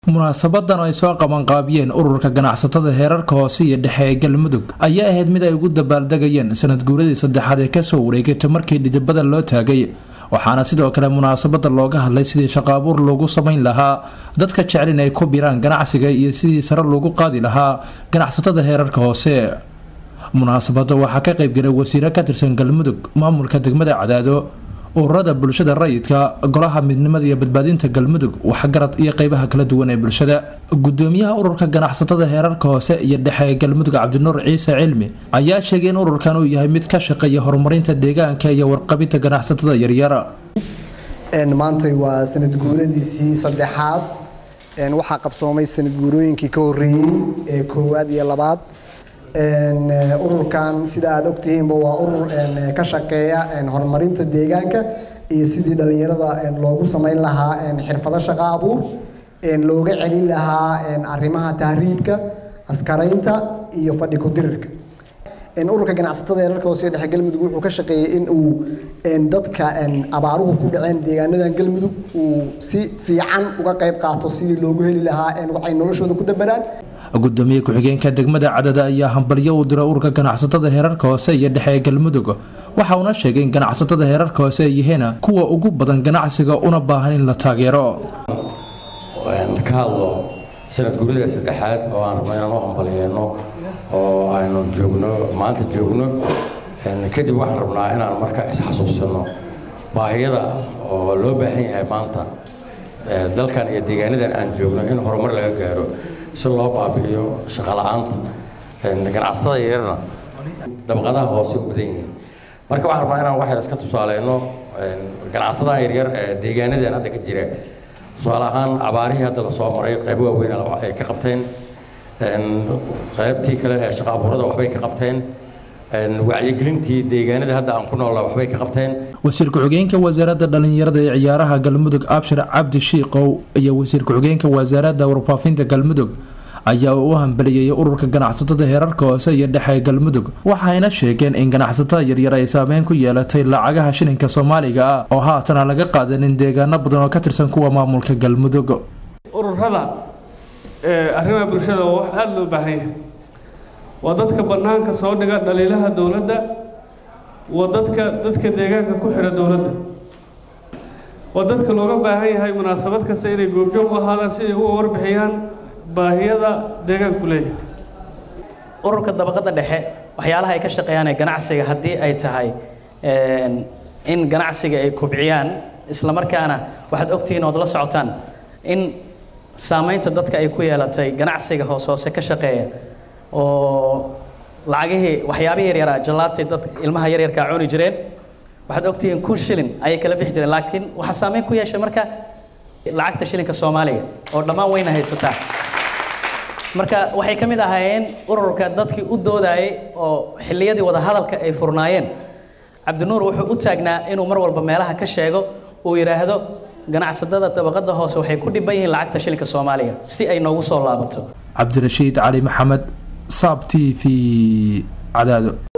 munaasabadan oo ay soo qabanqaabiyeen ururka ganacsatada heerarka hoose iyo dhexe ee galmudug ayaa ahayd mid ay ugu dabaaldegayeen sanad guuradii saddexaad ee kasoo wareegatay markii dhidibada loo taagay waxaana sidoo kale munaasabada looga hadlay sidii shaqaabuur loogu samayn lahaa dadka jecel in ay ku biraan ganacsiga iyo sidii sare loogu qaadi lahaa ganacsatada heerarka hoose munaasabada waxaa ka qaybgalay wasiiro ka tirsan galmudug maamulka degmada cadaado ururada bulshada rayidka golaha midnimada iyo badbaadinta galmudug waxgarad iyo qeybaha kala duwan ee bulshada gudoomiyaha ururka ganacsatada heerarka hoose iyo dhexe ee galmudug cabdinuur ciise cilmi ayaa sheegay in ururkan uu yahay mid ka shaqeeya horumarinta deegaanka iyo warqabinta ganacsatada yaryar maantay waa sanad guuradiisii saddexaad waxaa qabsoomay sanad guurooyinkii ka horeeyey ee koowaad iyo labaad ururkan sida aada ogtihiinba waa urur ka shaqeeya horumarinta deegaanka iyo sidii dhalinyarada loogu samayn lahaa xirfado shaqo abuur looga celin lahaa arrimaha tahriibka askaraynta iyo fadhi ku-dirirka ururka ganacsatada heerarka hoose dhexe galmudug wuxuu ka shaqeeyey in uu dadka abaaruhu ku dhaceen deegaanadan galmudug uu si fiican uga qayb qaato sidii loogu heli lahaa waxay noloshooda ku dabaraan gudoomiye ku-xigeenka degmada cadada ayaa hambalyo u diray ururka ganacsatada heerarka hoose iyo dhexe ee galmudug waxa uuna sheegay in ganacsatada heerarka hoose ay yihiin kuwa ugu badan ganacsiga una baahan in la taageero ka hadlo sanad guurida saddexaad oo aan rabno inaan u hambalyeeno oo aynu joogno maanta joogno kadib waxaan rabnaa inaan marka isxasuusino baahiyada oo loo baahan yahay maanta dalkan iyo deegaanadan aan joogno in horumar laga gaaro si loo baabi'iyo shaqala-aanta ganacsatada yararna dabaqadaha hoose u badan yihiin marka waxaan rabnaa inaan waxyar iska tusaaleyno ganacsadaha yaryar ee deegaanadan hadda ka jira tusaale ahaan abaarihii hadda lasoo maray qaybo waaweyn ay ka qabteen qaybtii kale ee shaqa abuurada waxbay ka qabteen wacyigelintii deegaanada hadda aan ku noolla waxbay ka qabteen wasiir ku-xigeenka wasaaradda dhallinyarada ee ciyaaraha galmudug abshir cabdi shiiqow iyo wasiir ku-xigeenka wasaaradda warfaafinta galmudug ayaa u hambaliyey ururka ganacsatada heerarka hoose iyo dhexe ee galmudug waxayna sheegeen in ganacsatada yaryar ay saameyn ku yeelatay lacagaha shilinka soomaaliga ah oo haatan aan laga qaadanin deegaano badan oo ka tirsan kuwa maamulka galmudug ururada arrimaha bulshada waa wax aada loo baahan yahay waa dadka bannaanka soo dhiga dhaliilaha dowladda waa dadka dadka deegaanka ku xira dowladda waa dadka looga baahan yahay munaasabad kasta inay goobjoog u ahaadaan si ay uga warbixiyaan baahiyada deegaanku leeyahay ururka dabaqadda dhexe waxyaalaha ay ka shaqeeyaan ee ganacsiga haddii ay tahay in ganacsiga ay kubciyaan isla markaana waxaad ogtihiin ood la socotaan in saamaynta dadka ay ku yeelatay ganacsiga hoos hoose ka shaqeeya oo lacagihii waxyaabihii yaryaraa jallaabtay dad ilmaha yaryarkaa cuni jireen waxaad ogtihiin kun shilin ayay kala bixi jireen laakiin waxaa saameyn ku yeeshay marka lacagta shilinka soomaaliga oo dhammaan weyna haysataa marka waxay ka mid ahaayeen ururka dadkii u doodayay oo xilliyadii wadahadalka ay furnaayeen cabdinuur wuxuu u taagnaa inuu mar walba meelaha ka sheego uu yidhaahdo ganacsatada dabaqada hoose waxay ku dhiban yihiin lacagta shilinka soomaaliga si ay noogu soo laabato cabdirashiid cali maxamed saab t v cadaado